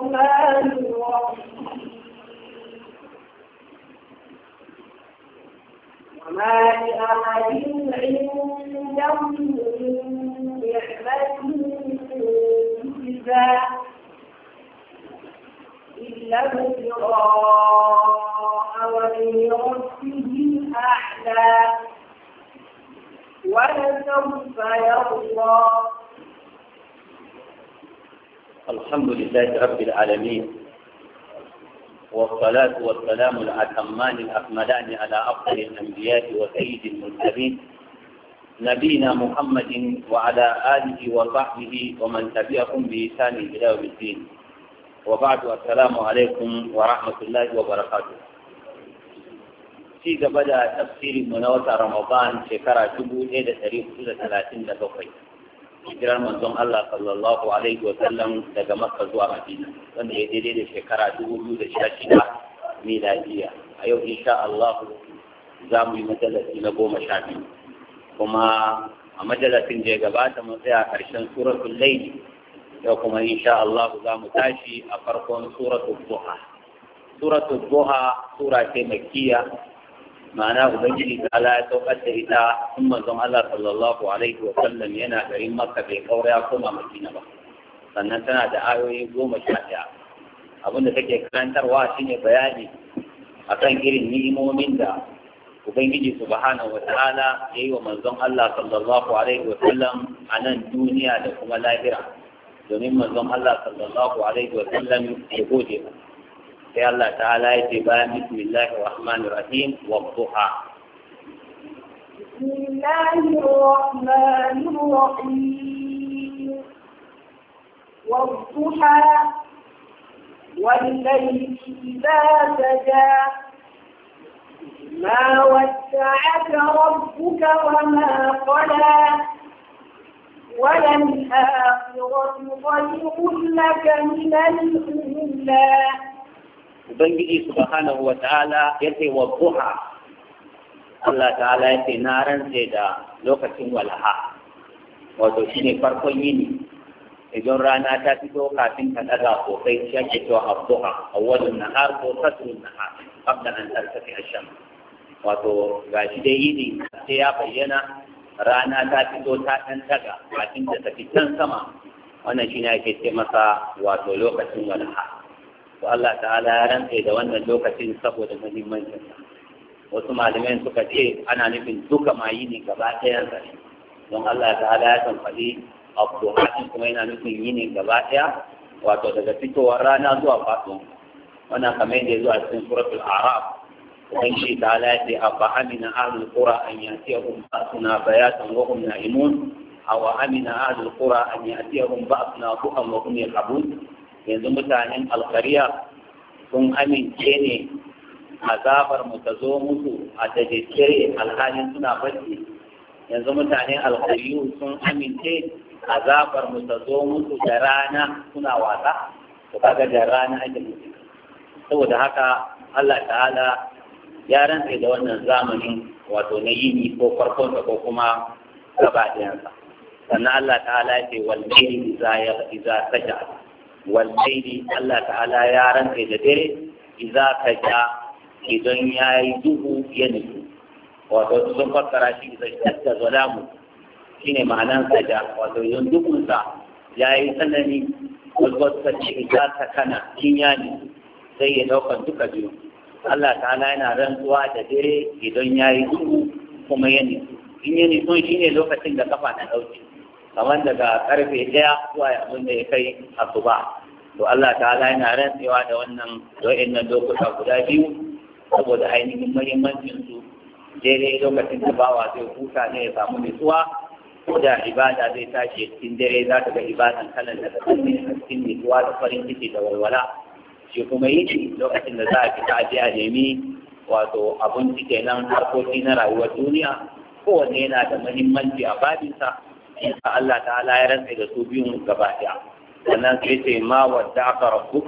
الرحمن الرحيم وما لأحد عنده من نعمة تجزى إلا ابتغاء وجه ربه الأعلى ولسوف يرضى الحمد لله رب العالمين والصلاة والسلام الأتمان الأكملان على أفضل الأنبياء وسيد المرسلين نبينا محمد وعلى آله وصحبه ومن تبعهم بإحسان إلى يوم الدين وبعد السلام عليكم ورحمة الله وبركاته في قبل تفسير منوة رمضان شكرا جبو إلى تاريخ 37 hijirar manzon Allah sallallahu alaihi wa sallam daga Makka zuwa Madina wanda ya daidai da shekara dubu biyu da sha shida miladiya a yau insha Allah za mu yi majalasi na goma sha biyu kuma a majalasin da ya gabata mun tsaya ƙarshen suratul layl yau kuma insha Allah za mu tashi a farkon suratul duha suratul duha sura ce makkiya ma'ana ubangiji ta ala ya saukar da ita in manzon Allah sallallahu alaihi wa sallam yana garin Makka bai kaura ya koma Madina ba sannan tana da ayoyi goma sha ɗaya abin da take karantarwa shine bayani akan irin ni'imomin da ubangiji subhanahu wa ta'ala ya yi wa manzon Allah sallallahu alaihi wa sallam a nan duniya da kuma lahira domin manzon Allah sallallahu alaihi wa sallam ya gode masa sai Allah ta'ala ya ce bayan bismillahir rahmanir rahim wa duha بسم الله الرحمن الرحيم والضحى والليل إذا سجى ما ودعك ربك وما قلى وللآخرة خير لك من الأولى Ubangiji subhanahu wa ta'ala ya ce wa duha Allah ta'ala ya ce na rantse da lokacin walaha wato shi ne farkon yini idan rana ta fito kafin ta daga sosai shi ake cewa abduha awwalun nahar ko kasrun nahar qabla an tartafi ash-shams wato gashi dai yini sai ya bayyana rana ta fito ta dan daga kafin ta tafi can sama wannan shine ake ce masa wato lokacin walaha to Allah ta'ala ya rantse da wannan lokacin saboda muhimmancin wasu malamai suka ce ana nufin duka ma yini gaba ɗayan sa ne don Allah ta'ala ya san faɗi abduhatin kuma yana nufin yini gaba ɗaya wato daga fitowar rana zuwa faɗo wannan kamar yadda zuwa cikin suratul araf dan shi ta'ala ya ce abba amina ahlul qura an yatiyahum ba'suna bayatan wa hum na'imun aw amina ahlul qura an yatiyahum ba'suna duhan wa hum yal'abun yanzu mutanen alkariya sun amince ne azabar mu ta zo musu a dajejjere alhalin suna bacci yanzu mutanen alkariyu sun amince azabar mu ta zo musu da rana suna wasa to kaga da rana ake musu saboda haka Allah ta'ala ya rantse da wannan zamanin wato na yini ko farkonsa ko kuma gaba ɗayansa sannan Allah ta'ala ya ce wal layli idza saja wallaili Allah ta'ala ya rantse da dare idza kaja idan yayi duhu ya nufi wato sun fassara shi idan shadda zalamu shine ma'anan saja wato idan duhun sa yayi tsanani wasu ta ce idza ta kana kin ya ne sai ya dauka duka biyu Allah ta'ala yana rantsuwa da dare idan yayi duhu kuma ya nufi in ya nufi shine lokacin da kafa na dauke kamar daga karfe ɗaya zuwa abin da ya kai asuba to Allah ta'ala yana rantsewa da wannan wa'annan lokuta guda biyu saboda ainihin muhimmancin su daidai lokacin da bawa zai huta ne ya samu nutsuwa ko da ibada zai tashi cikin dare za ka ga ibadan kalan da kasan ne a cikin nutsuwa da farin ciki da walwala shi kuma yi lokacin da za a fita a je a nemi wato abinci kenan harkoki na rayuwar duniya kowanne yana da muhimmanci a babinsa in Allah ta'ala ya rantsa da su biyun gaba ɗaya sannan sai ce ma wadda aka rabu